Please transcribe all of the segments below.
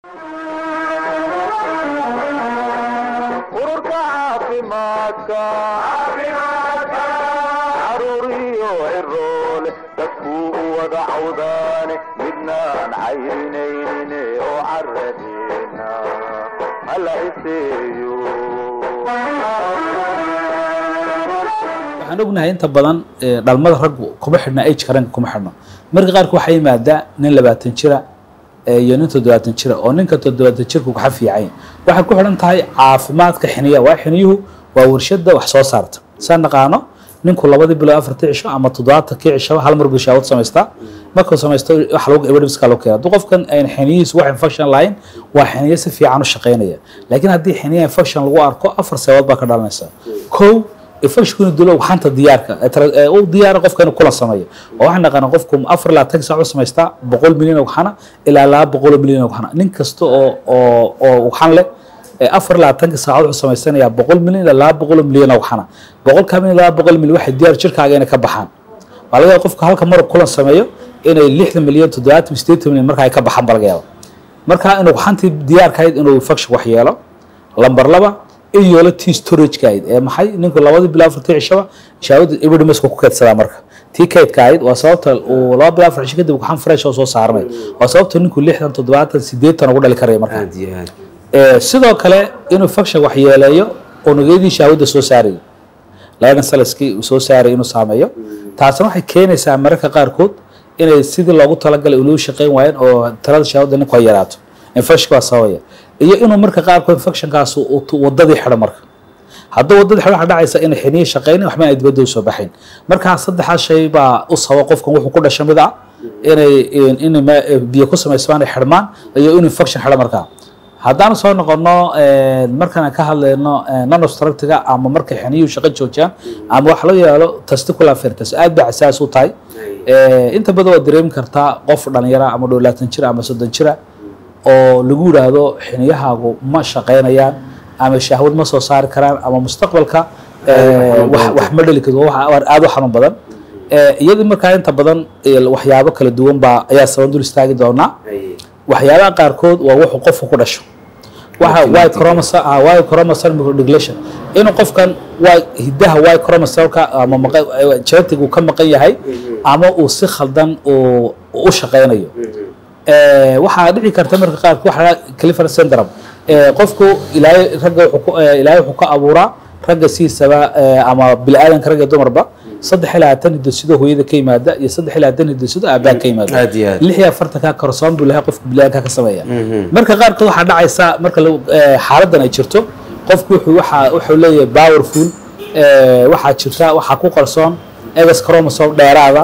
ururka caafimaadka caruuriyo ciroole dadkuu u wada cawdaane midnaan cayrinaynin oo caradeena hala iseeyo waxaan ognahay inta badan ee, dhalmada raggu kuma xidhna ageka ragga kuma xidhno marka qaarka waxaa yimaadaa nin labaatan jira ee, iyo nin toddobaatan jira oo ninka toddobaatan jirku kaxa fiican waxay ku xidhan tahay caafimaadka xiniya waa xiniyuhu waa warshada wax soo saarta saan naqaano ninku labadii bilood afartii cisho ama toddobaatankii cisho hal mar buu shaawad samaystaa markuu samaysto wax lagu evidence loo keena hadduu qofkan ayn xiniyihiisu wax infection lahayn waa xiniyo si fiican u shaqaynaya laakiin haddii xiniya infection lagu arko afar sababood baa ka dhalanaysa kow infectionkuna dulo xanta diyaarka ee tara- ee uu diyaara qofka inuu kula sameeyo oo waxaan naqaana qofku afar ilaa tan saac u samaystaa boqol milyan oo waxana ilaa laba boqol oo milyan oo waxana nin kasta oo oo oo waxan leh ee afar ilaa tanka saacadood wuxuu samaysanayaa boqol milyan ilaa laba boqol oo milyan oo waxana boqolka milyan laba boqol milyan waxay diyaar jirkaaga inay ka baxaan waa laga yaaba qofka halka mar kulan sameeyo inay lixdan milyan toddobaatan sideetan milyan marka ay ka baxaan baa laga yaaba marka inuu waxantii diyaarkahayd inuu infection wax yeelo lambar laba in yeelo tii storagekahayd ee maxay ninku labadii bilo afartii cishaba shaawada evidimesku ku keydsadaa marka tii kaydka ahayd waa sababta uu laba bilo afar cisho kadib waxaan fresh oo soo saarnay waa sababta ninku lixdan toddobaatan sideetan ugu dhali karaya marka aad iyo aad Ee, sidoo kale inuu faction wax yeeleeyo unugyadii shaawada soo saarayay labadan salaskii uu soo saaray inuu saameeyo taasna waxay keenaysaa mararka qaarkood inay sidii loogu talagalay inuu shaqayn waayeen oo talada shaawada ninku ay yaraato infection waa sababaya iyo inuu marka qaarkood infectionkaas uu tu- wadadii xidho marka hadduu wadadii xidho waxaa dhacaysa inay xiniyi shaqaynin waxba ay dibadda usoo baxayn markaa saddexaas shay baa u sababa qofkan wuxuu ku dhasha mid ah inay in- in ma- biyo ku samaysmaan ay xidhmaan iyo inuu infection xidho markaa haddaan soo noqono markaan ka hadlayno nanostructiga ama markay xiniyuhu shaqo joojiyaan ama wax loo yeelo testicular fertus aad bay xasaas u tahay inta badan waad dareemi kartaa qof dhalinyara ama dhowlaatan jira ama soddon jira oo lagu yidhaahdo xiniyahaagu ma shaqaynayaan ama shahwad ma soo saari karaan ama mustaqbalka wax wax ma dheli karto wax aad u xanuun badan iyadii markaa inta badan waxyaabo kala duwan baa ayaa saban dul istaagi doonaa waxyaabaha qaarkood waa wuxuu qofku ku dhasho waxa y chromosome ah y chromosome microdeletion inuu qofkan waa hidaha y chromosomeka ama maqa- genetic uu ka maqan yahay ama uu si khaldan uu u shaqaynayo Eh, waxaa dhici karta marka qaarkood waxa clifford syndrome Eh, qofku ilaahay ragga wuxuu ku- eh, ilaahay wuxuu ka abuuraa ragga siisaba eh, ama biniaadanka ragga dumarba saddex ilaa tan hidosido hooyada ka yimaada iyo saddex ilaa tan hidosido aabbaha ka yimaada Aad iyo aad. lix iyo afartanka korsoon buu lahaa qofka biniaadanka ka sameeya marka qaarkood waxaa dhacaysa marka lagu- eh, xaaladan ay jirto qofku wuxuu waxa wuxuu leeyahay powerful eh, waxaa jirta waxaa ku qarsoon egas chromosome dheeraada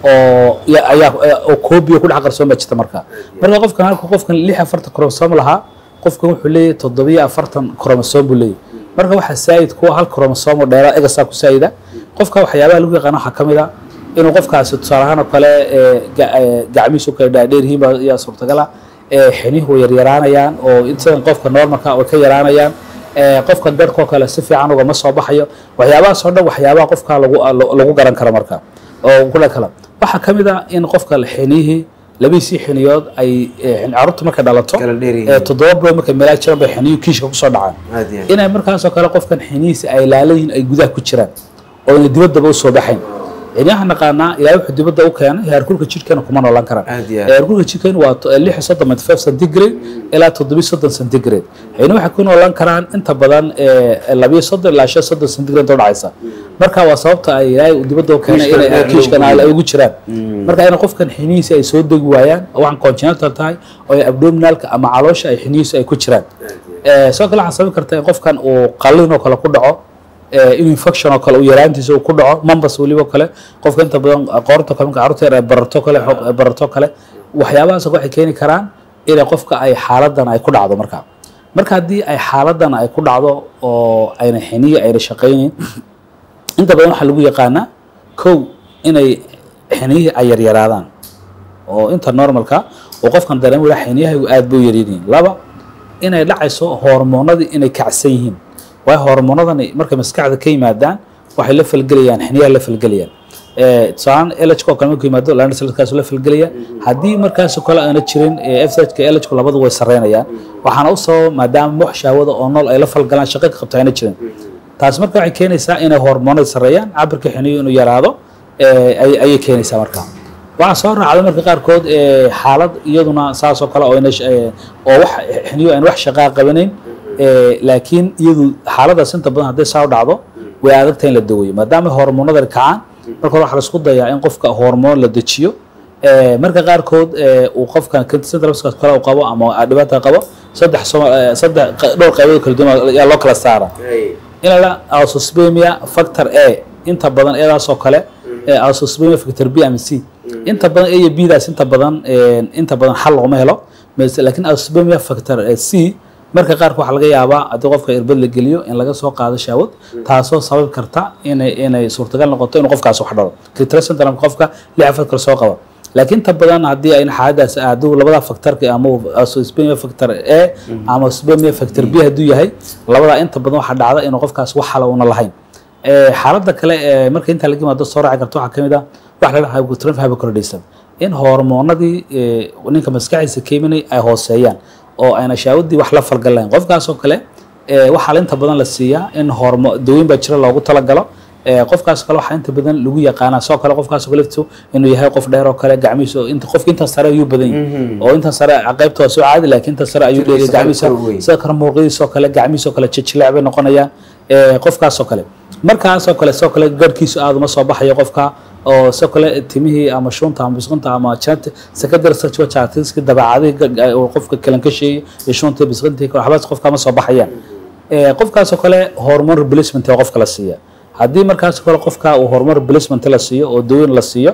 oo ya- ayaa eh, oo koobiya ku dhex qarsoon baa jirta marka marka qofkan halka qofkan lix iyo afartan chromosome lahaa qofkan wuxuu leeyahay toddobiyo afartan chromosome buu leeyahay marka waxaa saayid kuwa hal chromosome oo dheeraad egasaa ku saayida qofka waxyaabaha lagu yaqaano waxaa ka mid a inuu qofkaasi tusaale ahaan oo kale ee, ga- ee, gacmihiisu kala dhaadheer yihiin baa ayaa suurtagal ah ee, xinihu way yaryaraanayaan oo intadan qofka normalka way ka yaraanayaan ee, qofka garhkoo kale si fiican ugama soo baxayo waxyaabahaas oo dhan waxyaabaha qofka lagu lagu garan karo marka oo kula kala waxaa ka mid ah in qofka xinihii labiisii xiniyood ay ee, carruurta markay dhalato Kala dheer yihiin. ee, toddoba bilood markay meelaa jiraan bay xiniyu kiishka kusoo dhacaan Aad iyo aad. inay markaasoo kale qofkan xinihiisa ay laalan yihiin ay gudaha ku jiraan oo ina dibaddaba usoo baxayn xiniyaha naqaanaa ilaahay wuxuu dibadda u keenay heerkulka jidhkeena kuma noolaan karaan Aad iyo aad. heerkulka jidhkeena waa to- lix iyo soddon point five centigrade ilaa toddobiyo soddon centigrade xini waxay ku noolaan karaan inta badan ee, labiyo soddon ilaa shan soddon centigrade oo dhacaysa marka waa sababta ay ilaahay uu dibadda u keenay Kiishkan inay dheer kiishkan loogu ay ugu jiraan marka in qofkan xinihiisa ay soo degi waayaan oo waxaan congenital tahay oo ay abdominalka ama caloosha ay xinihiisa ay ku jiraan Eh, sidoo kale waxaa sababi karta in qofkan uu qalin oo kale ku dhaco eh, in infection oo kale uu yaraantiisa uu ku dhaco mambas weliba kale qofka inta badan qoorta kale marka carruurta yar ay barato kale xoog- ay barato kale waxyaabahaas waxay keeni karaan inay qofka ay xaaladan ay ku dhacdo marka marka haddii ay xaaladan ay ku dhacdo oo ayna xiniyi ayna shaqaynin inta badan waxaa lagu yaqaanaa kow inay xiniyihii ay yaryaraadaan oo inta normalka oo qofkan dareemo wala xiniyahaygu aad bay u yaryihiin laba inay dhacayso hormoonadii inay kacsan yihiin waayo hormoonadani markay maskaxda ka yimaadaan waxay la falgelayaan xiniyaha la falgelayaan tusaalaan elhka oo kale markuu yimaado lana salkaas la falgelaya haddii markaas kale aana jirin fshka elhku labadu way sareynayaan waxaana u sababa maadaama wax shahwada oo nool ay la falgalaan shaqo ka qabto ayna jirin taas marka waxay keenaysaa inay hormoonada sareeyaan cabirka xiniyo inuu yaraado ayay keenaysaa marka waxaa soo raacda marka qaarkood xaalad iyaduna saasoo kale oo oo wax xiniyo aan wax shaqaa qabanayn laakiin iyadu xaaladaas inta badan hadday saa u dhacdo way adagtahay in la daweeyo maadaama hormoonada kacaan marka hore waxaa laisku dayaa in qofka hormoon la dejiyo marka qaarkood uu qofkan centralskaas kale uu qabo ama dhibaata qabo saddex saddex dhowr qaybood kala duwan ayaa loo kala saara in la alsospemia factor a inta badan eedaasoo kale alsospemia factor b ama c inta badan a iyo b daas inta badan inta badan xal looma helo laakiin alsospemia factor c marka qaarka waxaa laga yaabaa haddii qofka irbad la geliyo in laga soo qaado shaawad taasoo sababi karta inay inay suurtagal noqoto inuu qofkaas wax dhalo clitoris qofka lix afar kale soo qaba laakiin inta badan haddii ay xaaladaas hadduu labada factorka ama spemia factor a ama spemia factor b hadduu yahay labadaa inta badan waxaa dhacda inuu qofkaas wax hala una lahayn xaaladda kale marka intaa laga yimaado soo raaci karta waxaa kamid ah waxa la dhaha hypotensive hypercortisonism in hormoonadii ninka maskaxiisa ka imanay ay hooseeyaan oo ayna shaawadii wax la falgal lahayn qofkaasoo kale waxaa inta badan la siiyaa in hormo dawooyin baa jira loogu talagalo qofkaas kale waxaa inta badan lagu yaqaanaa soo kale qofkaas kale laftiisu inuu yahay qof dheer oo kale gacmihiisa inta qofka intan sare ayuu badan yahay oo intan sare qaybta waa soo caadi laakiin intan sare ayuu dheegay gacmihiisa sida kale muuqdiisoo kale gacmihiisoo kale jijileec bay noqonayaan qofkaasoo kale markaasoo kale soo kale garhkiisu aada uma soo baxayo qofka oo soo kale timihii ama shunta ama bisqinta ama janat secondary sexual characteristics dabeecadihii qofka kalankasheeyay iyo shunta bisqintii waxbaas qofka ma soo baxayaan qofkaasoo kale hormone replacement ee qofka la siiya haddii markaas kale qofka uu horumar replacement la siiyo oo daweyn la siiyo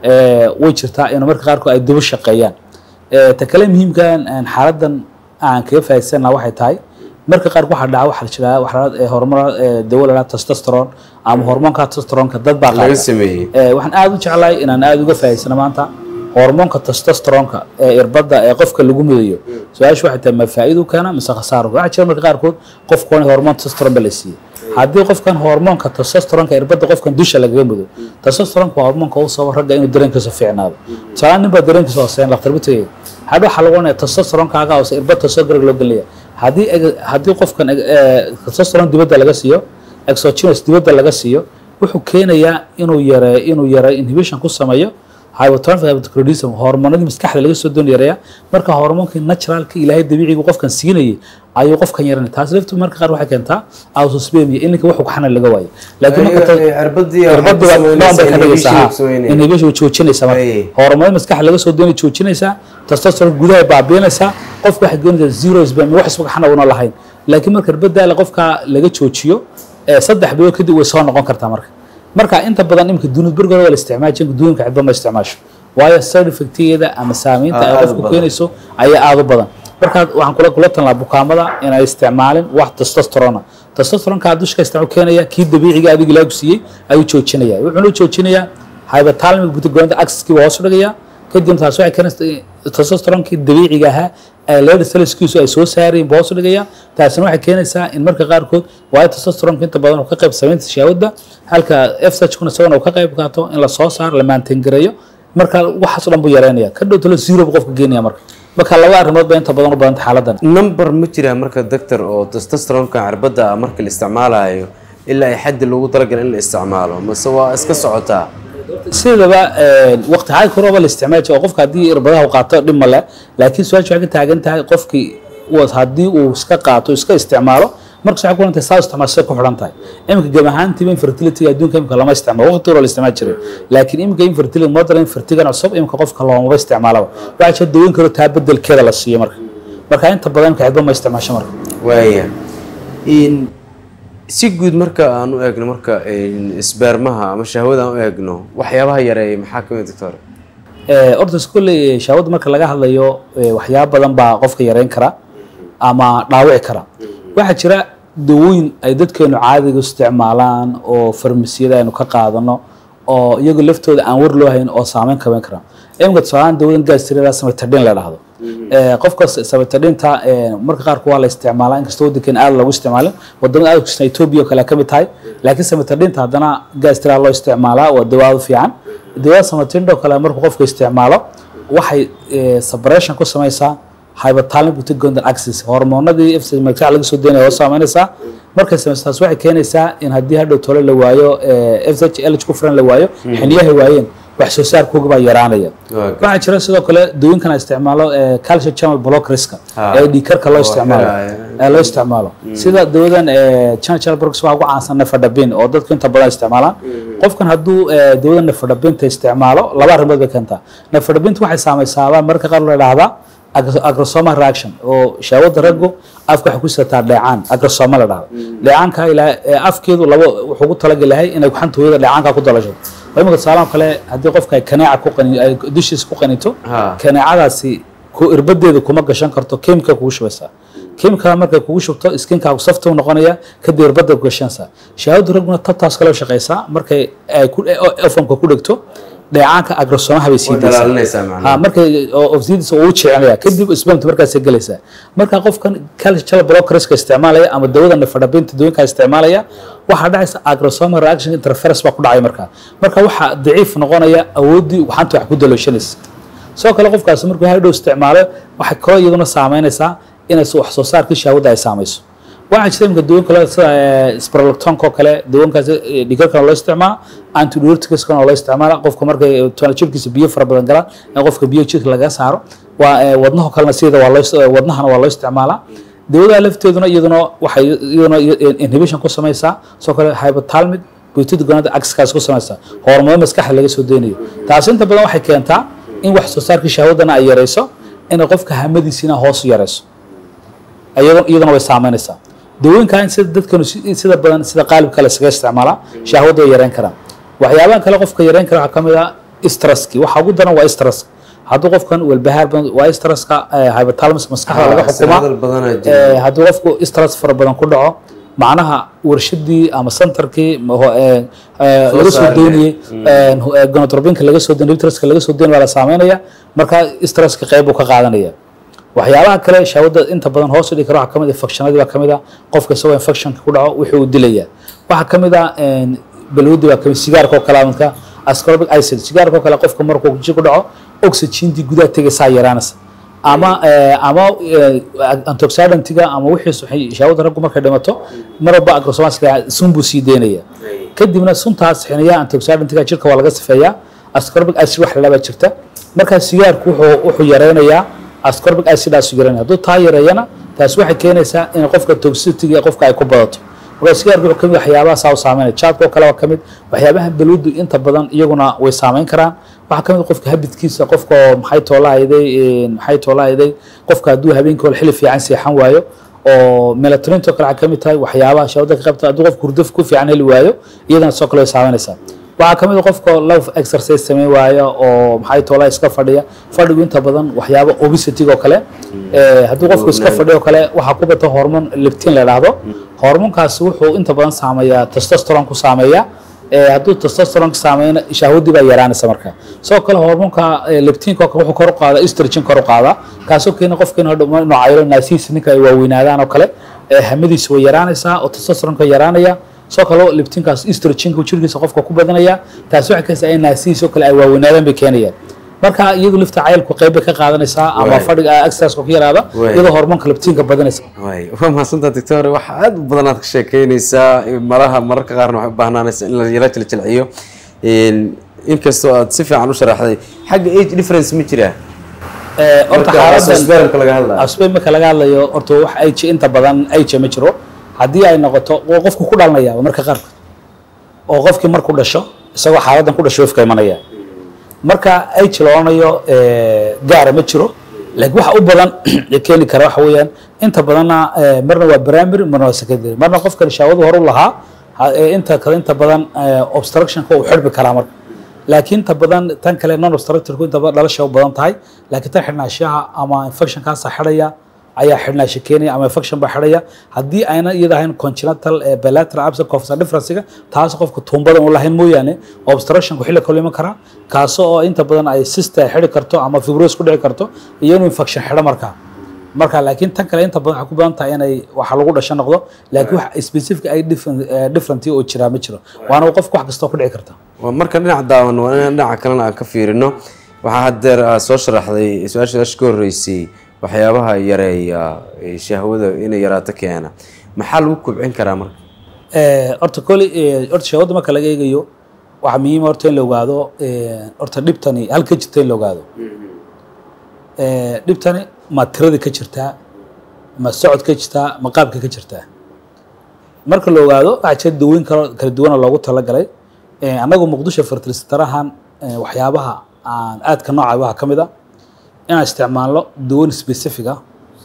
way jirtaa in marka qaarkood ay daba shaqeeyaan ta kale muhiimkan xaaladan aan kaga faa'iidsana waxay tahay marka qaarkood waxaa dhaca waxaa jiraa waxaa horumar dawo la testosterone ama hormoonka testosteronka dad baa laga sameeyey waxaan aada u jeclahay inaan aada uga faa'iidsano maanta hormoonka testosteronka ee irbadda ee qofka lagu midayo su-aashu waxay tahay ma faa'iidu keena mise khasaaro waxaa jira marka qaarkood qofku waa hormoon testosterone ba la siiyey haddii qofkan hormoonka testosteronka irbadda qofkan dusha lagaga mudo testosteronka waa hormoonka u sababa ragga inuu dareenkiisa fiicnaado tusaale nin baa dareenkiisa hooseyn dhakhtar butagay hadha waxaa lagu oranaya testosteronkaaga hoose irbad testosterone loo gelaya haddii haddii qofkan testosterone dibadda laga siiyo exogenous dibadda laga siiyo wuxuu keenayaa inuu yare inuu yare inhibition ku sameeyo hypotonif hypothyroidism hormoonadii maskaxda laga soo doon yareeya marka hormoonkii naturalka ilaahay dabiicigu qofkan siinayay ayuu qofkan yaranay taas laftu marka qaar waxay keentaa autospemia in ninka wuxuu xanan laga waayo laakiin marka irbadii noon bay ka dhigaysaa inhibition way joojinaysaa marka hormoonada maskaxda laga soo doonay joojinaysaa testosterone gudaha baabiinaysaa qofka waxay goonaysaa zero sperm wax isba xana una lahayn laakiin marka irbadaala qofka laga joojiyo saddex bilood kadib way soo noqon kartaa marka marka inta badan imika dunid bergooda waa la isticmaali jirin duunka cidba ma isticmaasho waayo side effectigeeda ama saamaynta ay qofku keenayso ayaa aada u badan marka waxaan kula kula talnaa bukaamada inay isticmaalin wax testosterona testosteronka dushka isticmaal keenaya kii dabiiciga adiga ilaagu siiyey ayuu joojinaya wuxuuna joojinayaa hypothalamic butagoonda axis-kii waa hoos u dhigayaa kadib taas waxay keenaysaa testosteronkii dabiiciga ahaa leeda saliskiisu ay soo saarayeen buu hoos u dhigaya taasina waxay keenaysaa in marka qaarkood waayo testosteronka inta badan uu ka qayb samaynta shahwadda halka fshkuna isagana uu ka qayb qaato in la soo saaro la maantangareeyo marka waxaas o dhan buu yareynaya ka dhow talo zero buu qofka geenaya marka marka laba arrimood ba inta badan u badanta xaaladan number ma jiraa marka doctor oo testosteronka cirbadda marka la isticmaalayo ilaa ay xaddi loogu talagalay in la isticmaalo mase waa iska socotaa sidaba waqti xaal korooba la isticmaali jira oo qofka haddii irbadaha uu qaato dhib male laakiin su-aasha waxay ka taagan tahay qofkii haddii uu iska qaato iska isticmaalo markas waxay ku xidhan tahay saa isticmaal say ku xidhan tahay iminka gab ahaantiiba infertility adduunka imika lama isticmaalo waqti hore la isticmaali jiray laakiin iminka infertility modern infertigan cusub iminka qofka loomaba isticmaalaba waxaa jira daweyn karo taa bedelkeeda la siiyo marka marka inta badan imika cidba ma isticmaasho marka waaya si guud marka aan u eegno marka isbeermaha ama shahwada aan u eegno waxyaabaha yareeya maxaa kamid doctor horta iskule shahwada marka laga hadlayo waxyaaba badan baa qofka yareyn kara ama dhaawici kara waxaa jira dawooyin ay dadkeenu caadiga isticmaalaan oo farmasiyada aynu ka qaadano oo iyagu laftooda aan war loo hayn oo saameyn kaban kara imika tusaalaan dawadan gaastirada sametadhin la dhahdo Eh, qofka sabatadhinta marka qaarku waa la isticmaalaa inkastoo waddankan aad loogu isticmaalin wadamada aad kusan etoobiya oo kale ka mid tahay laakiin sabatadhinta haddana gaastira loo isticmaalaa waa dawaado fiican dawaada sabatadhinta oo kale markuu qofka isticmaalo waxay eh, separation ku samaysaa hypothalamic pituitary axis hormoonadii FSH magaca laga soo deynaya oo saameynaysaa markay samayso taas waxay keenaysaa in haddii hadhow tole la waayo eh, FSH LH ku furan la waayo xiniyaha waayeen wax soo saarkooga baa yaraanaya Okay. waxaa jira sidoo kale dawooyinkan la isticmaalo eh, calcium channel blockerska Ah. ee dhiigkarka loo isticmaalo Blockera, ee loo isticmaalo sida dawadan eh, channel channel blockers waxaa ugu caansan nefadabin oo dadku inta badan isticmaalaan qofkan hadduu eh, dawadan nefadabinta isticmaalo laba arrimood bay keentaa nefadabinta waxay saamaysaabaa marka qaar la idhaahdaa agro- agrosoma reaction oo shahwada raggu afka waxay ku sidataa dheecaan agrosoma la dhahdo dheecaanka ilaa eh, afkeedu labo wuxuu ugu talagalahay inay xanta hooyada dheecaanka ku dalasho imika tusaalahan kale haddii qofka ay kaneeca ku qani ay dushiisa ku qanito Ha. kaneecadaasi ku irbadeeda kuma gashan karto kemika kugu shubaysaa kemikada markay kugu shubto iskinkaagu safta u noqonaya kadib irbada ku gashanaysaa shahaadu ragguna tabtaas kale u shaqaysaa markay ay ku ofamka ku dhegto dheecaanka agrosomaha bay sii Way daysaa dhalaalinaysaa macnaha. ha markay ofsidiisa uu jecelaya kadib isbamta markaasay gelaysaa marka qofkan calcium blockerska isticmaalaya ama dawada nefadabinta dawooyinkaa isticmaalaya waxaa dhacaysa agrosoma reaction interference baa ku dhacay markaa marka waxaa daciif noqonaya awooddii xanta wax ku dalooshanaysa sidoo kale qofkaasi markuu hadhow isticmaalo waxay kaloo iyaduna saameynaysaa inay wax soo saarkii shahwadda ay saamayso waxaa jirta imika dawooyin kale sida sprolactonka oo kale dawooyinkaas dhigarkana loo isticmaala antidiurticskana loo isticmaala qofka markay toona jirkiisa biyo fara badan galaan in qofka biyo jirka laga saaro waa eh, wadnaho kalena sida waa loo wadnahana waa loo isticmaalaa dawada lafteeduna iyaduna waxay iyaduna inhibition ku samaysaa sidoo kale hypothalamic pituitary gland axis ku samaysaa hormoon maskaxda laga soo deynayo taasi inta badan waxay keentaa in wax soo saarkii shahwadana ay yarayso inay qofka hamadiisina hoos u yarayso iyaduna iyaduna way saameynaysaa dawooyinkan sida dadkanu si- sida badan sida qaalibka kale isaga isticmaalaa shahwadda way yareyn karaan waxyaabaha kale qofka yareyn kara waxaa ka mid ah stresski waxa ugu daran waa stress hadduu qofkan walbahaar badan waa stresska eh, hypothalamus maskaxda laga Ah, xukumaa hadal badanaa jira. Eh, hadduu qofku stress fara badan ku dhaco macnaha warshadii ama centerkii ma ho- eh, eh, Soo laga soo saaraya. deynayey gonotropinka laga soo deynay litraska laga soo deynay waa la saameynaya marka stresska qayb buu ka qaadanaya waxyaabaha kale shahwada inta badan hoos u dhigi kara waxaa ka mid ah infectionadii baa ka mid ah qofka isagoo infectionka ku dhaco wuxuu u dilaya waxaa ka mid ah balwadi baa kamid sigaarka oo kale midka ascorbic acid sigaarka oo kale qofka markuu ji ku dhaco oxygentii gudaha tegaysaa yaraanaysa ama eh, ama eh, antioxidantiga ama wixiis waxay shahwada raggu markay dhimato mar walba agrosomaska sun buu sii deynaya kadibna suntaas xiniyaha antioxidantiga jirka waa laga sifeeyaa ascorbic acid wax lalaba jirta markaa sigaarku wuxuu wuxuu yareynayaa ascorbic acidaas yareynaya hadduu taa yareeyana taas waxay keenaysaa in qofka toxicity ee qofka ay ku badato marka sigaarku wuxuu kamid waxyaabaha saa u saameynaya jaadka oo kale waa kamid waxyaabaha balwadu inta badan iyaguna way saameyn karaan waxaa kamid qofka habidkiisa qofka oo maxay toolahayday maxay toolahayday qofka hadduu habeenkii hore xili fiican seexan waayo oo melatoninto kale waxaa kamid tahay waxyaabaha shawada ka qabta hadduu qofka hurdaf ku fiican heli waayo iyadana sidoo kale way saameynaysaa waxaa ka mid a qofka love exercise sameyn waaya oo maxay toolaa iska fadhiya fadhigu inta badan waxyaaba obesity oo kale Eh, hadduu qofku iska fadhiyo oo kale waxaa ku bata hormon leptin la dhahdo hormonkaasi wuxuu inta badan saameeyaa testosteron ku saameeya Eh, hadduu testosteron saameyna shahwadii baa yaraanaysa marka sidoo kale hormonka eh, leptinka oo kale wuxuu kor u qaadaa estrogen kor u qaadaa kaasoo keena qofka inuu hadhow inuu cayilo naasihiisa ninka ay waaweynaadaan oo kale eh, hamadiisa way yaraanaysaa oo testosteronka yaraanaya sidoo kale leptinkaas estrogenka jirkiisa qofka ku badanaya taasi waxay keenaysaa in naasihiisa oo kale ay waaweynaadaan bay keenayaan marka iyadu lifta cayilku qayb bay ka qaadanaysaa ama Waay. fadhiga exercise ku yaraada Waay. iyadoo hormoonka leptinka badanaysa waay waa mahadsantaa doctor waxa aad u badan aad ka sheekeynaysaa malaha mararka qaarna waxay u baahnaanaysa in la yala jilcilciyo inkastoo aad si fiican u sharaxday xagga age difference ma jiraa Eh, horta Marka xaaladan asbaaramka laga hadlayo asbe marka laga hadlayo horta wax age inta badan age ma jiro haddii ay noqoto oo qofku ku dhalanaya marka qaarkood oo qofkii markuu dhasho isagoo xaaladan ku dhasho wafka imanaya marka age la odhanayo eh, gaara ma jiro laakiin waxa u badan ee keeni kara waxa weeyaan inta badanna eh, marna waa primary marna waa secondary marna qofkan shaawadu hore u lahaa ha- eh, inta kale inta badan eh, obstructionka uu xidhmi karaa marka laakiin inta badan tan kale non obstructorku inta badan dhalasha u badan tahay laakiin tan xidhnaashaha ama infectionkaasa xidhaya ayaa xidhnaasha keenaya ama infection baa xidhaya haddii ayna iyada ahayn congenital eh, bilateral absent cough differencega taas qofka tuumbadan u lahayn mooyaane obstructionku xilli kale iman karaa kaasoo oo inta badan ay cysta xidhi karto ama fibrosis ku dhici karto iyo inuu infection xidho markaa marka laakiin tan kale inta badan waxay ku badan tahay inay waxa lagu dhasho noqdo laakiin wax specific ay different eh, different oo jiraa ma jiro waana qofku wax kastoo ku dhici karta waa marka dhinaca daawan waa inaan dhinaca kalena aan ka fiirino waxaa haddeer aad soo sharaxday su-aasha su-aasha ka horreysay waxyaabaha yareeya ee shahwada inay yaraato keena maxaa lagu kobcin karaa marka Eh, horta koli eh, horta shahwada marka laga eegayo waxaa muhiim horta in la ogaado eh, horta dhibtani halka jirta in la ogaado Eh, dhibtani ma tirada ka jirtaa ma socod ka jirtaa ma qaabka ka jirtaa marka la ogaado waxaa jira dawooyin kalo kala duwan oo loogu talagalay Eh, annagu muqdisho fertilistarahan eh, waxyaabaha aan aadka nooca waxaa ka mid a inaan isticmaalno dawooyin specific ah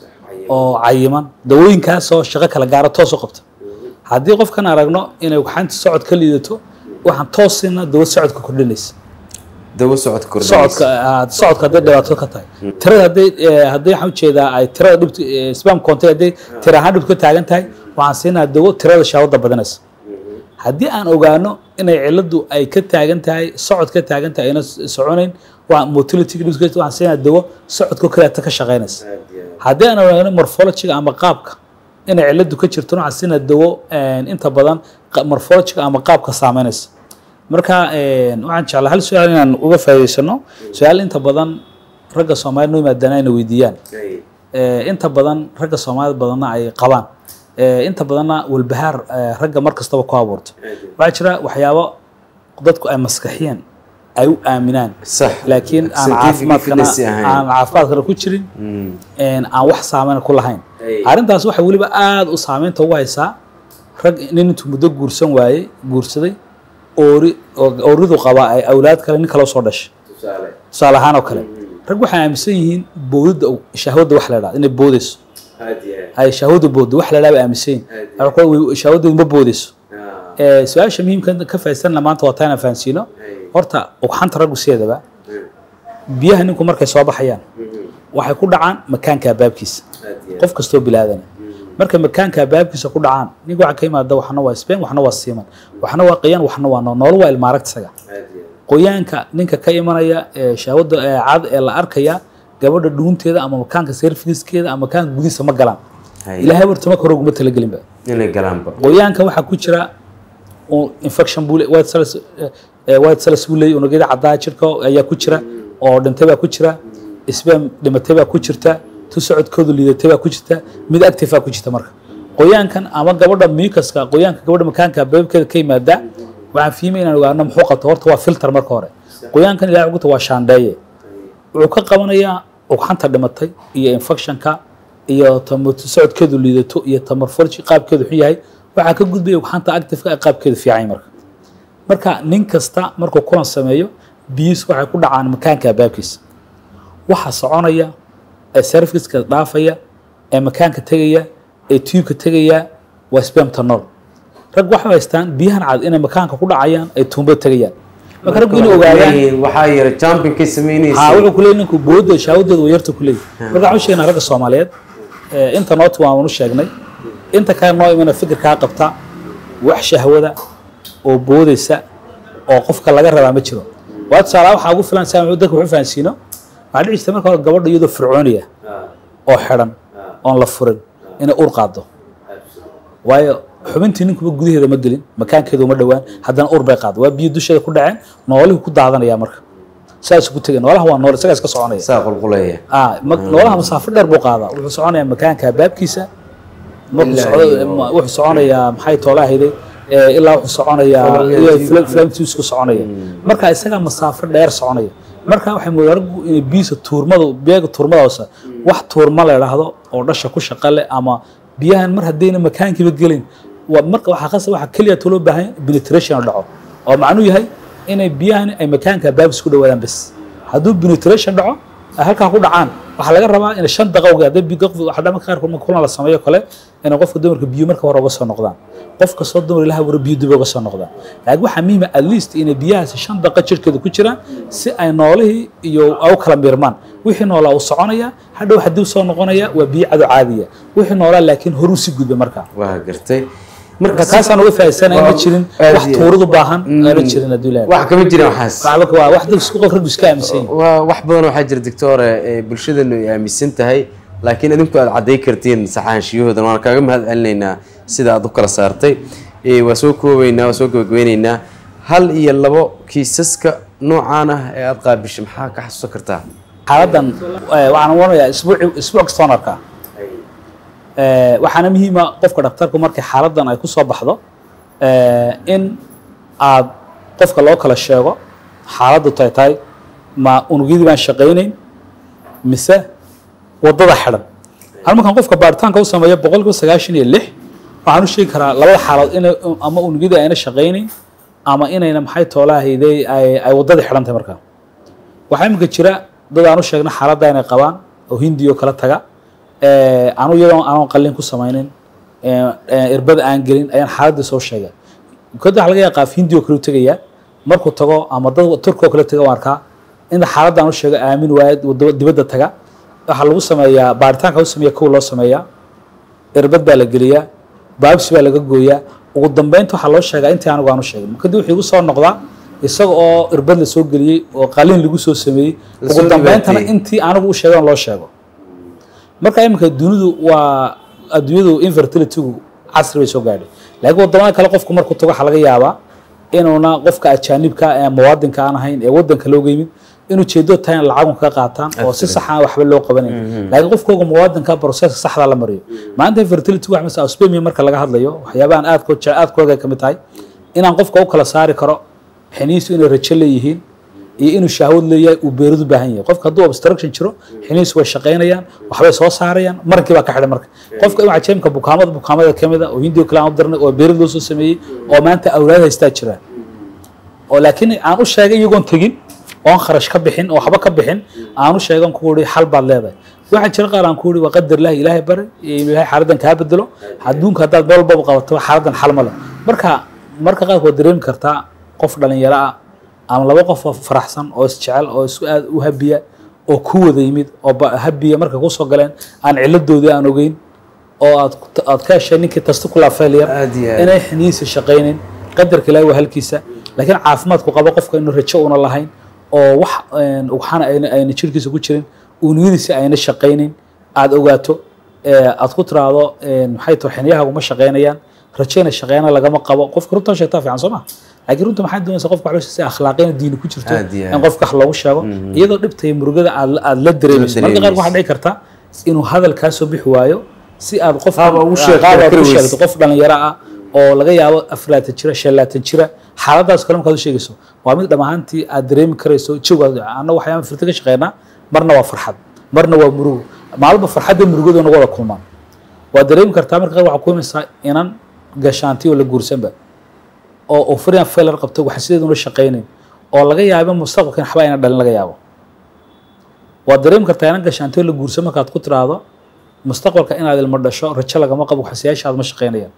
oo cayiman dawooyinkaasoo shaqo kala gaara toos u qabta haddii qofkan aragno inay waxaanta socod ka liidato waxaan toos siina dawo socodka kordhinaysa dawo socodka kordhinaysa. socodka ah, socodka hadday dhibaato ka tahay tirada hadday eh, hadday waxaan ujeedaa ay tirada dhibta eh, spam contay hadday tira ahaan dhibta ka taagan tahay waxaan siinaa dawo tirada shaawada badanaysa haddii aan ogaano inay ciladu ay ka taagan tahay socod ka taagan tahay ayna s- soconayn waa motility dhibka waxaan siinaa dawo socodka kaleeta ka shaqaynaysa haddii aan ogaano morphologiga ama qaabka inay ciladu ka jirto waxaan siinaa dawo eh, inta badan qa- morphologiga ama qaabka saameynaysa marka eh, waxaan jeclaa hal su-aal inaan uga faa'iidaysano su-aal inta badan ragga soomaalida noo yimaadana ayna weydiiyaan Eh, inta badan ragga soomaalida badanna ay qabaan Eh, inta badanna walbahaar eh, ragga mar kastaba ku abuurto waxaa jira waxyaabo dadku ay maskaxiyeen ay u aaminaan sax laakiin aan Scientific caafimaadkana evidence ahayn. aan caafimaadkana ku jirin een aan wax saameyn ku lahayn arrintaas waxay weliba aada u saameynta ugu haysaa rag nin intuu muddo guursan waayey guursaday oori oo- ooridu qabaa ay awlaad kale nin kale usoo dhashay tusaale ahaan oo kale rag waxay aaminsan yihiin boodida shahwadda wax la idhahdo inay boodayso ay shahwadu booddo wax la idhahdo bay aaminsan yihiin Waxay ku leeyihiin shahwadeedu ma boodayso Eh, su-aasha muhiimka ka faa'iidaysanna maanta waa taa inaan fahansiino horta ugxanta raggu sideedaba biyaha ninku markay soo baxayaan waxay ku dhacaan makaanka baabkiisa qof kastoo bilaadana markay makaanka baabkiisa ku dhacaan ninka waxaa ka yimaada waxna waa spen waxna waa siiman waxna waa qoyaan waxna waa nool nool waa ilmaaragta isaga qoyaanka ninka ka imanaya ee shahwada ee cad ee la arkaya gabadha dhuunteeda ama makaanka serfiskeeda ama makaanka gudihiisa ma galaan Hay. ilaahay warta marka hore uguma talagelinba inay galaanba qoyaanka waxaa ku jira uu infection buu le- white cells eh, eh, white cells buu leeyahy unugyada caddaa jirka ayaa ku jira oo dhintay baa ku jira sbam dhimatay baa ku jirta tu socodkoodu liidatay baa ku jirta mid active baa ku jirta marka qoyaankan ama gabadha mucuska qoyaanka gabadha makaanka beebkeeda ka yimaada waxaan fiimay inaan ogaano muxuu qabto horta waa filter marka hore qoyaankan ilahay uguta waa shaandheeye wuxuu ka qabanayaa ugxanta dhimatay iyo infectionka iyo tamar- socodkeedu liidato iyo tamarforji qaabkeedu xun yahay waxaa ka gudbaya ugxanta activeka ee qaabkeedu fiican yahay marka marka nin kasta markuu kulan sameeyo biyihiisu waxay ku dhacaan makaanka baabkiisa waxa soconaya ee serviceka dhaafaya ee makaanka tegaya ee tubeka tegaya waa spamtanol rag waxay haystaan biyahan cad inay makaanka ku dhacayaan ay tuumbada tegayaan marka raggu inay ogaadaan waxaa yara champinkay ها samaynaysa wuxuu ku leeyahay ninku booda shaawadeedu waa yarta ku leeyahay marka waxaan u sheegnaa ragga Soomaaliyeed ee inta noot waan u sheegnay inta kale noo imana fikirkaa qabta wax shahwada oo boodaysa oo qofka laga rabaa ma jiro waa tusaale waxaa ugu filan saa dadka wuxuu fahansiino waxaa dhici jirta marka hore gabadha iyadoo fircooniya oo xidhan oon la furin inay ur qaado waayo xubintii ninkuba gudaheeda ma gelin makaankeedu uma dhowaan haddana ur bay qaado waa biyo dusheeda ku dhaceen noolihii ku daadanaya marka saas ku tegay noolaha waa nool isagaa iska soconaya saa qulqulaya ah ma- noolaha masaafo dheer buu qaadaa wuxuu soconayaa makaanka baabkiisa markuu Ilaa socdo iyo- ma- wuxuu soconayaa maxay toolahayday eh, ilaa wuxuu soconayaa Flam- flamtusku soconaya marka isagaa masaafo dheer soconaya marka waxay moodaa raggu inay biisa tuurmada biyaga tuurmada hoose wax tuurma la idhaahdo oo dhasha ku shaqa leh ama biyahan mar haddayna makaankiiba gelin waa marka waxaa qasab waxaa keliya loo baahan yahay penetration oo dhaco oo macnuu yahay inay biyahan ay makaanka baabis ku dhawaadaan bes hadduu penetration dhaco ay halkaa ku dhacaan waxaa laga rabaa in shan daqowga hadda waxaa qaarkood marka kulan la sameeyo kale inay qofka dumarka biyo marka hore uga soo noqdaan qof kastoo dumar ilaha wara biyo dib uga soo noqdaan laakiin waxaa muhiima at least inay biyahaasi shan daqa jirkeeda ku jiraan si ay noolihii iyo ay u kala miirmaan wixii noolaa uu soconaya hadhow haddii soo noqonaya waa biyo cado caadiya wixii noolaa laakiin horuu si gudba markaa waa gartay marka taasaan uga faa'iidsanaya ma jirin aad wax iyo- tuuradu baahan aana jirin hadduu ilaahay wax kama jiraan waxaas waxba waa wax dad isku qof rag iska aaminsan yihiin waa wax badan waxaa jira doctore ee bulshadanu ay aaminsan tahay laakiin idinku aad cadday kartiin saxaanshiyahoodan waan kaaga mahad celinaynaa sida aad u kala saartay Ee, waa soo koobaynaa waa soo gabagabeynaynaa hal iyo labo kiisaska noocaan ah ee aad qaabishay maxaa ka xasuusan kartaa xaaladdan eh, waxaan waranayaa isbuuc isbuuc kastoon arkaa Eh, waxaana muhiima qofka dhakhtarku markay xaaladdan ay ku soo baxdo eh, in aad qofka loo kala sheego xaaladdu tay tahay ma unugyadii baan shaqaynayn mise waddada xidhan hal markaan qofka baaritaanka u sameeyo boqolkiiba sagaashan iyo lix waxaan u sheegi karaa labada xaaladood inay ama unugyadii ayna shaqaynayn ama inayna maxay toolahayday ay ay waddadii xidhan tahay markaa waxaa iminka jira dad aan u sheegna xaaladda inay qabaan oo hindiyo kala taga Eh, anu iyadoo aanan qalin ku samaynin eh, eh, irbada aan gelin ayaan xaaladda soo sheegay kada waxa laga yaqa qaaf hindiyo kale u tegayaa markuu tago ama dad turkoo kale taga waan arkaa inta xaaladda aan u sheego aamin waayad waddo- dibadda taga waxaa lagu sameeyaa baaritaanka u sameeya kow loo sameeyaa irbad baa la geliyaa baabsi baa laga gooyaa ugu dambeynta waxaa loo sheegaa intii anigu aan u sheegin kadib wuxuu igu soo noqdaa isaga oo irbad la soo geliyey oo qalin lagu soo sameeyey La soo ugu dambeyntana dhibaateeyey. intii anigu u sheegan loo sheego marka iminka dunidu waa adduunyadu infertilitygu casri bay soo gaadhay laakiin wadamada kale qofku markuu tago waxaa laga yaabaa inuuna qofka ajaanibka ee muwaadinka aan ahayn ee wadanka looga yimid inuu jeedo tahay in lacagun kaga qaataan oo si sax aan waxba loo qabanayn laakiin qofkooga muwaadinka proceska saxda la mariyo maanta infertility wax mesela auspemia marka laga hadlayo waxyaabahan aadko aadkooga ka mid tahay inaan qofka u kala saari karo xiniisu inay rajo leeyihiin iyo inuu shahwad leeyahay uu beeridu baahan yahay qofka hadduu obstruction jiro xiniisu way shaqaynayaan waxbay soo saarayaan marankii baa ka xidhan marka qofka in jeemka bukaamada bukaamada ka mid a oo hindiyo kale aan u dirnay oo beerid loo soo sameeyey oo maanta awlaad haystaa jiraan oo laakiin aan u sheegay iyagoon tegin oon kharash ka bixin oo waxba ka bixin aan u sheegan ku uri xal baad leedahay waxaa jira qaar aan ku uri waa qadar ilahi ilaahay bari iyo ilaahay xaaladdan kaa bedelo adduunka haddaad meel walbaba qabato xaaladdan xal ma leh marka marka qaarka waad dareemi kartaa qof dhalinyaro ah ama laba qof oo faraxsan oo isjecel oo isku aad u habiya oo ku wada yimid oo ba- habiya marka kusoo galeen aan ciladoodii aan ogeyn oo aad aad ka heshay ninkii testicular failure Aad iyo aad. inay xiniisa shaqaynin qadarka ilaahi waa halkiisa laakiin caafimaadku qabo qofka inuu rajo una lahayn oo wax een, waxaana ayna ayna jirkiisa ku jirin uuniyadiisa ayna shaqaynin aad ogaato ee, aad ku tiraahdo een, maxay tahay xiniyahaagu ma shaqaynayaan rajayna shaqeyna lagama qabo qofka runta sheegtaa fiican soo ma laakiin runta maxay doonaysaa qofka wax si akhlaaqina diini ku jirto Aad iyo aad. in qofka wax loogu sheego iyadoo dhibta iyo murugada aad aad la dareemayso marka qaar waxaa dhici karta inuu hadal kaa soo bixi waayo si aad qof Qaab aad ugu sheegto, qaab aad kari ugu weyse. sheegto qof dhalinyaro ah oo laga yaabo afraatan jira shan laatan jira xaaladaas kale markaad u sheegayso waa mid dham ahaantii aad dareemi karayso jawaad anna waxyaaba firta ka shaqeynaa marna waa farxad marna waa murugo maalba farxadda murugada nagu wada kulmaan waad dareemi kartaa marka qaar waxaa ku imaysaa inan gashaanti oo la guursanba oo ofrian failar qabto waxa sideeduna shaqaynayn oo laga yaabo mustaqbalkan waxba ayna dhalin laga yaabo waad dareemi kartaa inan gashaanti oo la guursan markaad ku tiraahdo mustaqbalka inaad ilmo dhasho rajo lagama qabo waxsiyaashaad ma shaqaynayaan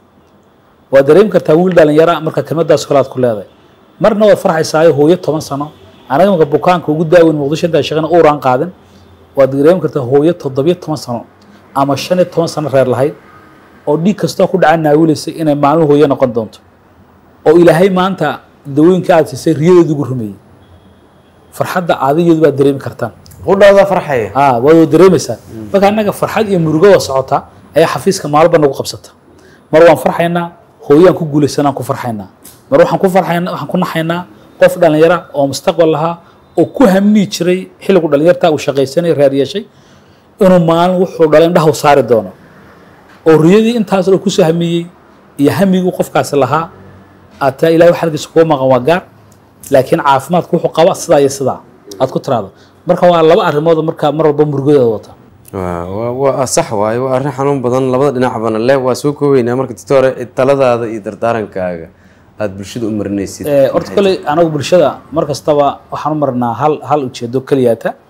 waad dareemi kartaa wiil dhalinyara marka kelmadaas kale aad ku leedahay marna waad farxaysaayo hooyo toban sano anaga marka bukaanka ugu daaweyn muqdisho intaa shaqana uuraan qaadin waad dareemi kartaa hooyo toddobiyo toban sano ama shan iyo toban sano reer lahayd oo dhiig kastoo ku dhaca naawilaysay inay maalmo hooyo noqon doonto oo ilaahay maanta dawooyinka aad siisay riyadeedu ugu rumeeyey farxadda aadigeedu baad dareemi kartaan qudhaada farxaya ah waad dareemaysaa marka annaga farxad iyo murugo waa socota ayaa xafiiska maalba nagu qabsata mar waan farxaynaa hooyaan ku guulaysanaan ku farxaynaa mar waxaan ku farxaynaa waxaan ku naxaynaa qof dhalinyara oo mustaqbal lahaa oo ku hamii jiray xilligu dhalinyarta uu shaqaysanay reer yeeshay inuu maalin wuxuu dhalay indhaha u saari doono oo riyadii intaas oo kusoo hamiyey iyo hamiguu qofkaasi lahaa ataa ilahay xalkiisa kuga maqan waa gaar laakiin caafimaadku wuxuu qaba sidaa iyo sidaa aad ku tiraahdo marka waa laba arrimood marka mar walba murugadeeda wata waa waa- waa sax waaye waa arrin xanuun badan labada dhinacbana leh waa soo koobeynaa marka doctore taladaada iyo dardaarankaaga aada bulshada u marinaysid Eh, horta kale anagu bulshada mar kastaba waxaan u marnaa hal hal ujeedo keliyaata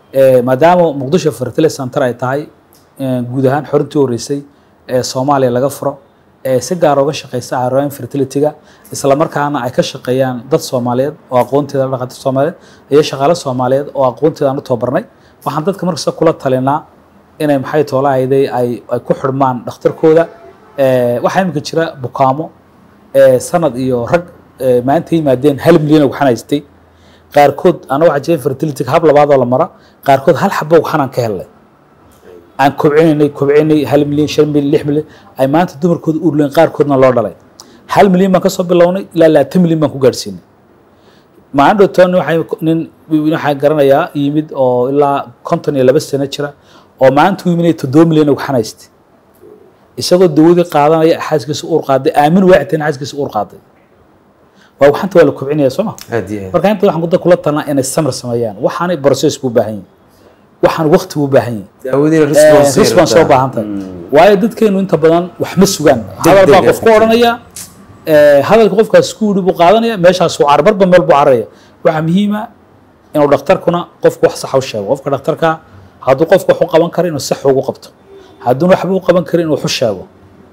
Eh, maadaama muqdisho fertility center ay tahay eh, guud ahaan xorintii horeysay ee soomaaliya laga furo ee si gaar uga shaqeysa carooyin fertilityga isla markaana ay ka shaqeeyaan dad soomaaliyeed oo aqoonteeda la dhaqato soomaaliyeed iyo shaqaale soomaaliyeed oo aqoonteeda aan u tababarnay waxaan dadka markasta kula talinaa inay maxay toolahayday ay ay ku xidhmaan dhakhtarkooda Eh, waxaa imika jira bukaamo eh, sanad iyo rag eh, maanta yimaadeen hal milyan oo waxaan haystay qaarkood ana waxaa jira fertility hab labaad oo la mara qaarkood hal xabo waxaan ka helnay aan kobcinaynay kobcinay hal milyan shan milyan lix milyan ay maanta dumarkooda uurleen qaarkoodna loo dhalay hal milyan baan kasoo bilownay ilaa labaatan milyan baan ku gaadhsiinay maalin dhowtoon waxay nin waxaa garanayaa yimid oo ilaa konton iyo laba sano jira oo maanta u yiminaya toddoba milyan oo waxaan haystay isagoo dawadii qaadanaya xaaskiisa uur qaaday aamin waacitan xaaskiisa uur qaaday waa waxanta waa la kobcinaya soo ma aad iyo aad marka inta waxaan kuda kula talnaa inay samir sameeyaan waxaanay process buu baahan yahay waxaan waqti buu baahan yahay daawadiina Eh, response ay response soo rabtaa. baahan tahay waayo dadkeenu inta badan wax ma sugaan hadal baa deg qof ku ah. odhanaya eh, hadalka qofkaas isku yidhi buu qaadanaya meeshaas uu carbarba meel buu cararaya waxaa muhiima inuu dhakhtarkuna qofku wax sax u sheego qofka dhakhtarka hadduu qofku wax u qaban karo inuu sax ugu qabto hadduuna waxba u qaban karin inuu wax u sheego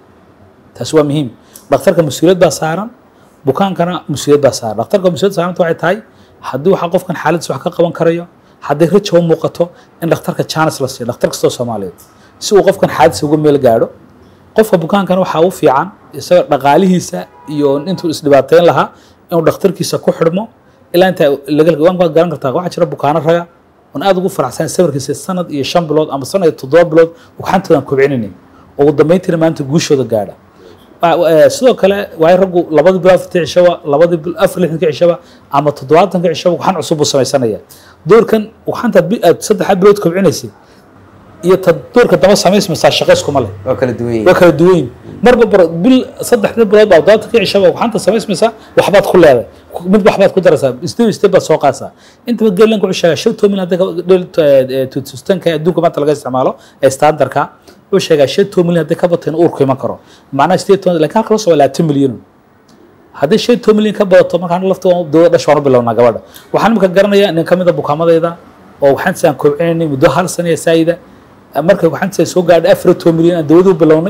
taasi waa muhiim dhakhtarka mas-uuliyad baa saaran bukaankana mas-uuliyad baa saaran dhakhtarka mas-uuliyad saaranta waxay tahay haddii waxa qofkan xaaladdiisa wax ka qaban karayo hadday raja u muuqato in dhakhtarka chance la siiyo dhakhtar kastoo soomaaliyeed si uu qofkan xaaladdiisa uga meel gaadho qofka bukaankana waxaa u fiican isaga dhaqaalihiisa iyo intuu isdhibaateyn lahaa inuu dhakhtarkiisa ku xidhmo ilaa inta laga waan baad garan kartaa waxaa jira bukaano raga oon aad ugu faraxsan sawirkiisa sanad iyo shan bilood ama sanad iyo toddoba bilood waxantoodan kobcinaynin oo ugu dambeyntiina maanta guushooda gaadha Wa- eh, sidoo kale waay raggu labadii bil afartii cishaba labadii bil afar lixdankii cishaba ama toddobaatanka cishaba waxaan cusub buu samaysanaya doorkan waxaantaad bi- aad saddexa bilood kobcinaysay iyo ta doorka daba samaysmaysaa shaqo iskuma leh waa kala duwan waa yihiin kala duwan yihiin. marba bar bil saddexda bilood baa toddobaatanka cishaba waxaanta samaysmaysaa waxbaad ku leedahay mid waxbaad ku daraysaa step step baad soo qaadsaa intaba geelanka wuxuu sheegaa shan tomin hadday tutustanka adduunka maanta laga isticmaalo ee standardka wuxuu sheegaa shan tomin hadday ka bato in uurku iman karo macnaha sideed toban laakiin halka loo soo labaatan milyan haddii shan toban milyan ka badato markaan lafta dowlad dhash waan u bilownaa gabadha waxaan imika garanayaa nin ka mid a bukaamadayda oo waxaan saan kobcinaynay muddo hal sana iyo saayida marka waxaan saan soo gaadhay afar iyo toban milyan aan dawadii u bilownay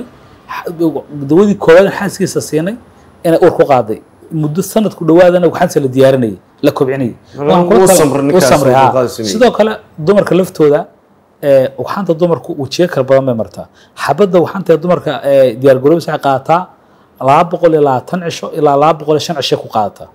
dawadii koowaad xaaskiisa siinay inay uur ku qaaday muddo sanadku dhawaadana waxaanse la diyaarinayay la kobcinayay Walaal, Waxaan kula wuu tala- samray wuu ninkaas, samray, wuu haa. dulqaad sameeyey. sidoo kale dumarka laftooda ee, waxaanta dumarku wejiyo kala badan bay martaa xabadda waxaanta dumarka ee, diyaar garoobis waxay qaadataa laba boqol iyo labaatan cisho ilaa laba boqol iyo shan cisho ku qaadataa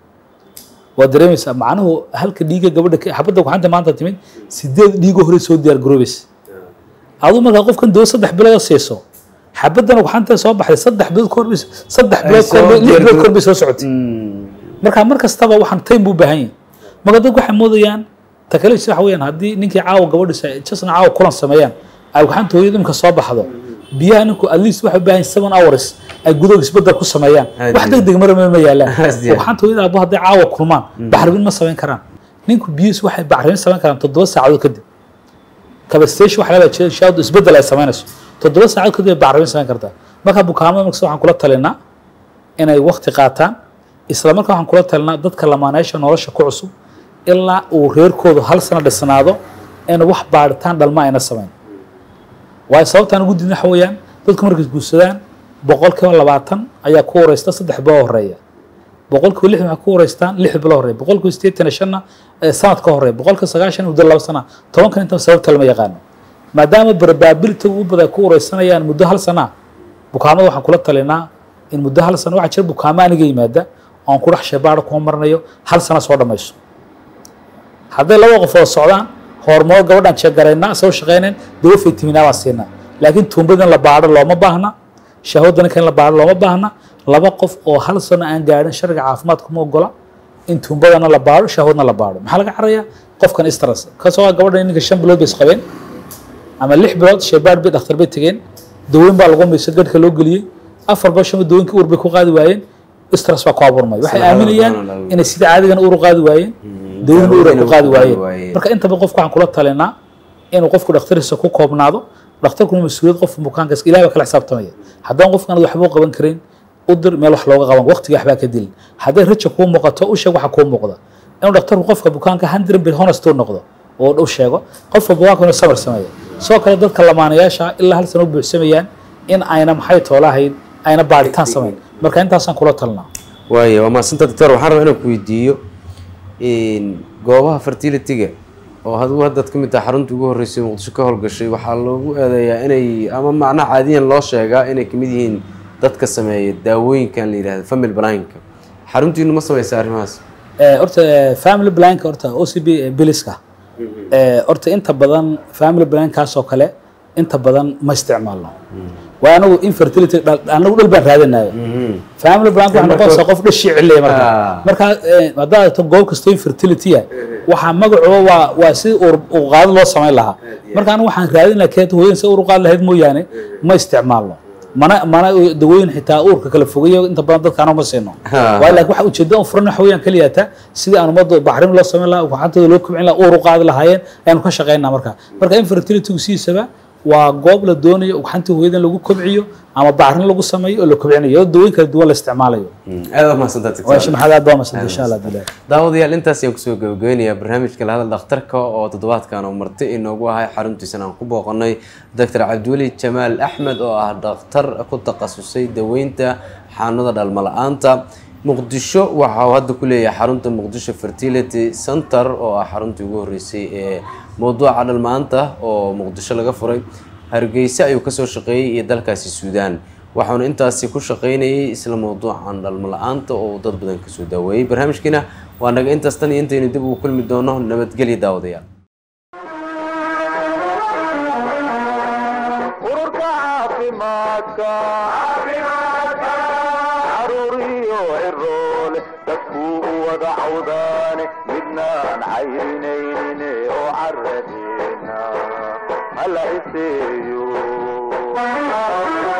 waa dareemaysaa macnuhu halka dhiiga gabadha ka- xabadda waxaanta maanta timid sideed dhiigo hore soo diyaar garoobaysa aduu markaa qofkan dawo saddex bilood siiso xabaddan waxaanta soo baxday saddex bilood ka horbay saddex bilood ka soo horbay lix diyaar bilood ka garo- horbay soo socotay marka mar kastaba waxaan time buu u baahan yahay marka dadku waxay moodayaan takaliifsi waxa weeyaan haddii ninkii caawa gabadhiisa jasna caawa kulan sameeyaan ay waxaanta hooyada imka soo baxdo biyaha ninku at least waxay u baahan yihin seven hours ay gudaha isbedel ku sameeyaan Aad wax iyo deg deg mara ma yaalaan Aad iyo aad. waxaanta hooyada aabbo hadday caawa kulmaan bacrimin ma samayn karaan ninku biyihiis waxay bacrimin samayn karaan toddoba saacadood kadib kabastation waxa laga jeeda shaawdu isbedel ay samaynayso toddoba saacadood kadib ay bacrimin samayn kartaa marka bukaamada markasta waxaan kula talinaa inay waqti qaataan isla markaa waxaan kula talinaa dadka lamaaneysha nolosha ku cusub ilaa uu reerkoodu hal sano dhisnaado in wax baadhitaan dhalma ayna samayn waayo sababtaan ugu diidna waxa weeyaan dadku markay guursadaan boqolkiiba labaatan ayaa ku wareysta saddex bilo horeeya boqolkiiba lixdan waxay ku wareystaan lix bilo horeeya boqolkiiba sideetan iyo shanna eh, sanad ka horeeya boqolkiiba sagaashan muddo laba sana tobankan inta sababta lama yaqaano maadaama probability ugu badan ay ku wareysanayaan muddo hal sana bukaamada waxaan kula talinaa in muddo hal sano waxaa jira bukaamo aniga yimaada oon ku dhex sheebaadho kuma marnayo hal sano soo dhammayso hadday laba qof oo socdaan hormood gabadhaan jeegaraynaa soo shaqaynayn dawo faytiminaa baan siinaa laakiin tuumbada in la baadho looma baahna shahwadda ninka in la baadho looma baahna laba qof oo hal sano aan gaadhin sharciga caafimaadka ma ogola in tuumbadana la baadho shahwadna la baadho maxaa laga cararayaa qofkan istras kasoo ah gabadhan ninka shan bilood bay isqabeen ama lix bilood sheebaadh bay dhakhtar bay tegeen dawooyin baa lagu mayso gadhka loo geliyey afar bal shan dawooyinka uur bay ku qaadi waayeen istras baa ku abuurmay waxay Salaam aaminayaan alaikum. inay sida caadigan uur u qaadi waayeen dawooyin uur ay ku qaadi waayeen waayeen. marka intaba qofka waxaan kula talinaa inuu qofku dhakhtariisa ku koobnaado dhakhtarkuna mas-uuliyad qofka bukaankaas ilaah baa kala xisaabtamaya haddaan qofkan waxba u qaban karin u dir meel wax looga qaban waqtiga waxbaa ka dilin hadday raja kuu muuqato u sheeg waxa kuu muuqda inuu dhakhtarku qofka bukaanka hundred bir honest u noqdo oo dhow sheego qof walba waa kuna samar sameeya sidoo kale dadka lamaanayaasha ilaa hal sano u buuxsamayaan in ayna maxay toolahayn ayna baaritaan samayn marka intaasaan kula talnaa waaya waa mahadsanta doctor waxaan rabaa inaan ku weydiiyo goobaha fertility-ga oo adigu haddaad ka mid tahay xarunta ugu horreysay muqdisho ka howlgashay waxaa loogu eedeeyaa inay ama macnaha caadiyan loo sheegaa inay kamid yihiin dadka sameeya daawooyinkan la yidhahda family planka xaruntiinu ma sameysa arrimahaas Eh, horta eh, family planka horta OCB eh, biliska Eh, horta inta badan family plankaas oo kale inta badan ma isticmaalno waa anagu infertility dhal- anagu dhal baan raadinayo family plank waxaa noqonaysaa qof dhashii ciliya marka Ah. marka eh, haddaad aragto goob kastoo infertility ah waxaa magacooba waa waa si uqaado loo samayn lahaa marka anigu waxaan raadinaa keeta hooyan si uruqaad lahayd mooyaane ma isticmaalno mana mana dawooyin xitaa uurka kala fogeeyo inta badan dadka anoo ma siino Ha. waayo laakiin waxa ujeedada u furan waxa weeyaan keliyaata sidii aan ummadda baxrin loo samayn lahaa gacantooda loo kobcin lahaa uur u qaadi lahaayeen ayaanu ka shaqaynaa marka marka infertilitygu sidiisaba waa goob la doonayo gacantii hooyada in lagu kobciyo ama bacrin lagu sameeyo oo la kobcinayo oo dawooyin kala duwan la isticmaalayo aad waa mahadsantaa doctor waa maxaad aad baa masanta insha allah bilahi daawadayaal intaas ayaan kusoo gabagabeynayaa barnaamijka lahadal dhakhtarka oo toddobaadkan oo marti inoogu ahay xaruntiisana aan ku booqanay doctor cabdiweli jamaal axmed oo ah dhakhtar ku takhasusay daweynta xanuunada dhalmo la-aanta muqdisho waxa uu hadda ku leeyahay xarunta muqdisho fertility center oo ah xaruntii ugu horreysay ee mowduuca dhalmaanta oo muqdisho laga furay hargeysa ayuu kasoo shaqeeyey iyo dalkaasi suudaan waxaanu intaasi ku shaqaynayay isla mowduucan dhalmo la-aanta oo uu dad badan kasoo daaweeyey barnaamijkiina waa naga intaas tan iyo intaynu dib ugu kulmi doono nabadgelya daawadayaal ururka caafimaadka caruuriyo ciroole dadkuu u wada cawdaane midnaan cayrinaynin oo caradeena hala iseeyo